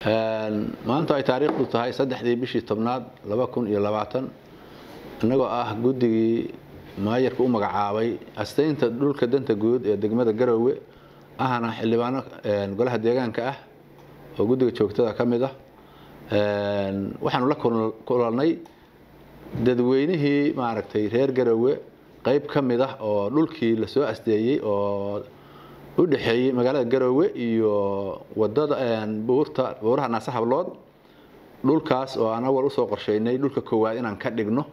maanta ay taariikhdu tahay saddexdii bishii tobnaad laba kun iyo labaatan innagoo ah guddigii maayarka u magacaabay astaynta dhulka danta guud ee degmada garoowe ahna xildhibaano golaha deegaanka ah oo guddiga joogtada ka mid ah waxaanu la kulanay dadweynihii maaragtay reer garoowe qayb ka mid ah oo dhulkii lasoo asteeyey oo u dhexeeyey magaalada garoowe iyo wadada buurta buuraha naase hablood dhulkaas oo aan awal usoo qorsheynay dhulka koowaad inaan ka dhigno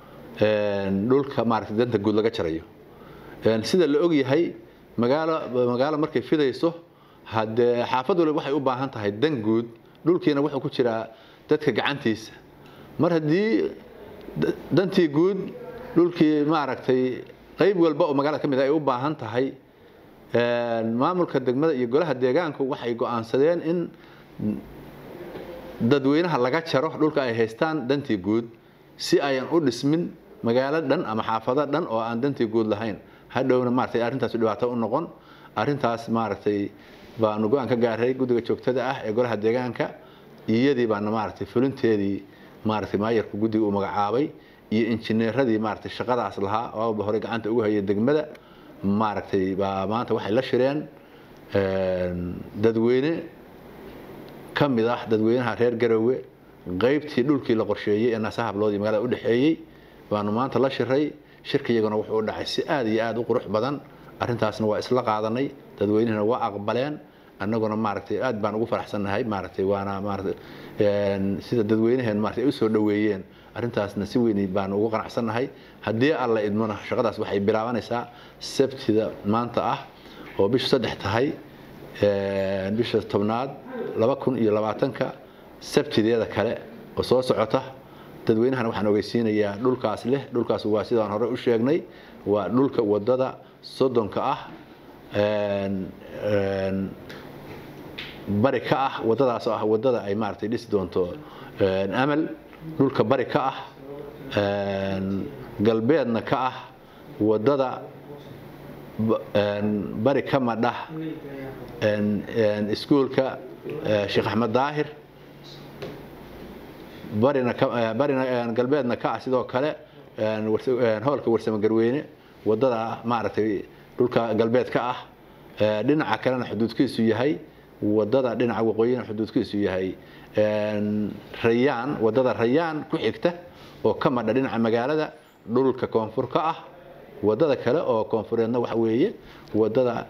dhulka maaragtay danta guud laga jarayo sida la ogyahay magaalo magaalo markay fidayso haddee xaafad waliba waxay u baahan tahay dan guud dhulkiina wuxuu ku jiraa dadka gacantiisa mar haddii dantii guud dhulkii maaragtay qayb walba oo magaalada ka mid ay u baahan tahay maamulka degmada iyo golaha deegaanku waxay go-aansadeen in dadweynaha laga jaro dhulka ay haystaan dantii guud si ayan u dhismin magaalo dhan ama xaafado dhan oo aan dantii guud lahayn hadhowna maaragtay arrintaas dhibaato u noqon arrintaas maaragtay baanu go-aan ka gaaray guddiga joogtada ah ee golaha deegaanka iyadii baana maaragtay fulinteedii maaragtay maayarku guddiga uu magacaabay iyo injineeradii maaragtay shaqadaas lahaa oo awalba hore gacanta ugu hayay degmada maaragtay baa maanta waxay la shireen dadweyne ka mid ah dadweynaha reer garoowe qaybtii dhulkii la qorsheeyey ee naasa hablood iyo magaalada udhexeeyey baanu maanta la shiray shirka iyaguna wuxuu u dhacay si aad iyo aad u qurux badan arrintaasna waa isla qaadanay dadweynihina waa aqbaleen annaguna maaragtay aad baan ugu faraxsannahay maaragtay waana maaragtay sida dadweynaheen maaragtay ay u soo dhoweeyeen arrintaasna si weyn baan ugu qanacsannahay haddii alla idmona shaqadaas waxay bilaabanaysaa sabtida maanta ah oo bishu saddex tahay bisha tobnaad laba kun iyo labaatanka sabtideeda kale oo soo socota dadweynahana waxaan ogeysiinayaa dhulkaas leh dhulkaas waa sidaan hore u sheegnay waa dhulka wadada soddonka ah bari ka ah wadadaas oo ah wadada ay maaragtay dhisi doonto amal dhulka bari ka ah galbeedna ka ah wadada bari ka madha iskuolka sheekh axmed daahir barina barina galbeedna ka ah sidoo kale hoolka warsamo garweyne wadada maaragtay dhulka galbeed ka ah dhinaca kalena xuduudkiisu yahay wadada dhinaca waqooyina xuduudkiisu yahay rayaan wadada rayaan ku xigta oo ka madha dhinaca magaalada dhulka koonfur ka ah wadada kale oo koonfureedna waxa weeye wadada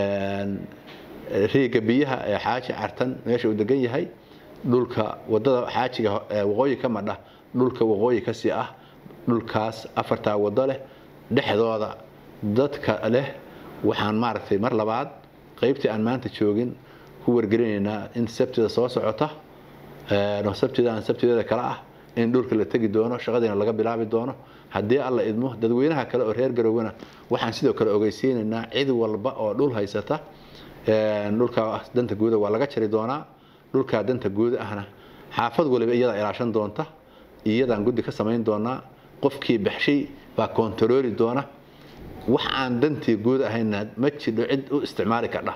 riiga biyaha ee xaaji cartan meesha uu degan yahay dhulka wadada xaajiga waqooyi ka madha dhulka waqooyi kasii ah dhulkaas afartaa wado leh dhexdooda dadka leh waxaan maaragtay mar labaad qaybtii aan maanta joogin ku wargelinaynaa in sabtida soo socota sabtidaan sabtideeda kale ah in dhulka la tegi doono shaqadiina laga bilaabi doono haddii alla idmo dadweynaha kale oo reer garowena waxaan sidoo kale ogeysiinaynaa cid walba oo dhul haysata dhulka danta guuda waa laga jari doonaa dhulkaa danta guuda ahna xaafad waliba iyadaa ilaashan doonta iyadaan guddi ka samayn doonaa qofkii baxshay baa kontarooli doona wax aan dantii guud ahayna ma jidho cid u isticmaali kardha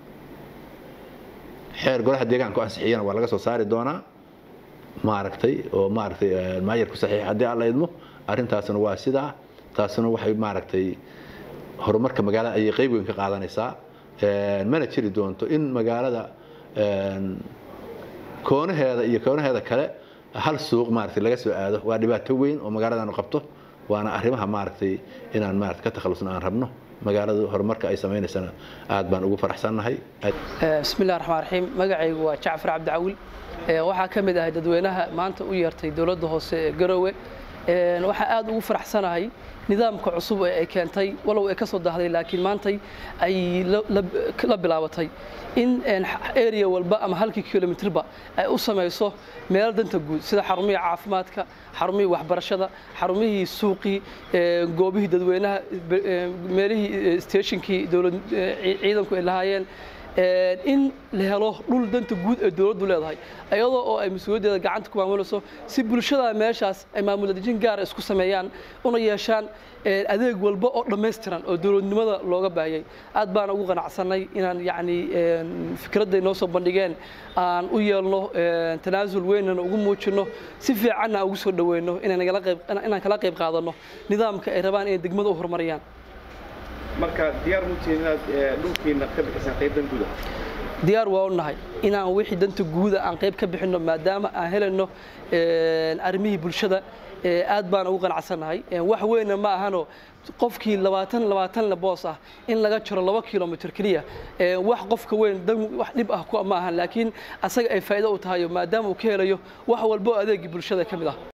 xeer golaha deegaanku ansixiyana waa laga soo saari doonaa maaragtay oo maaragtay maayarku saxiix haddii alla idmo arrintaasna waa sidaa taasuna waxay maaragtay horumarka magaalada ayay qayb weyn ka qaadanaysaa mana jiri doonto in magaalada koonaheeda iyo koonaheeda kale hal suuq maaragtay laga soo aado waa dhibaato weyn oo magaaladaanu qabto waana arrimaha maaragtay inaan maaragtay ka takhalusno aan rabno magaalada horumarka ay samaynaysana aad baan ugu faraxsannahay bismillahi raxmaan raxiim magacaygu waa jacfar cabdicawil waxaa ka mid ahay dadweynaha maanta u yeertay dowladda hoose ee garoowe waxaa aad ugu faraxsanahay nidaamka cusub ee ay keentay walow ay ka soo dahday laakiin maantay ay la bilaabatay in area walba ama halkii kilomitrba ay u samayso meel danta guud sida xarumihii caafimaadka xarumihii waxbarashada xarumihii suuqii goobihii dadweynaha meelihii stationkii ciidanku ay lahaayeen in la helo dhul danta guud ee dowladdu leedahay iyadoo oo ay mas-uuliyaddeeda gacanta ku maamulayso si bulshada meeshaas ay maamuladejin gaara isku sameeyaan una yeeshaan adeeg walba oo dhammaystiran oo dowladnimada looga baahiyey aad baan ugu qanacsanay inaan yacni fikradday noo soo bandhigeen aan u yeelno tanaasul weynana ugu muujinno si fiicanna aan ugu soo dhoweyno inaan kala qayb qaadanno nidaamka ay rabaan inay degmada u horumariyaan marka diyaar mutiin inaad dhulkiina ka bixisaan qaybtan guda diyaar waa u nahay inaan wixii danta guuda aan qayb ka bixinno maadaama aan helayno arrimihii bulshada aad baan ugu qanacsannahay wax weyna ma ahano qofkii labaatan labaatanle boos ah in laga jiro laba kilomitr keliya wax qofka weyn wax dhib ah ma ahan laakiin asaga ay faa'iido u tahayo maadaama uu ka helayo wax walbo adeegii bulshada ka mid ah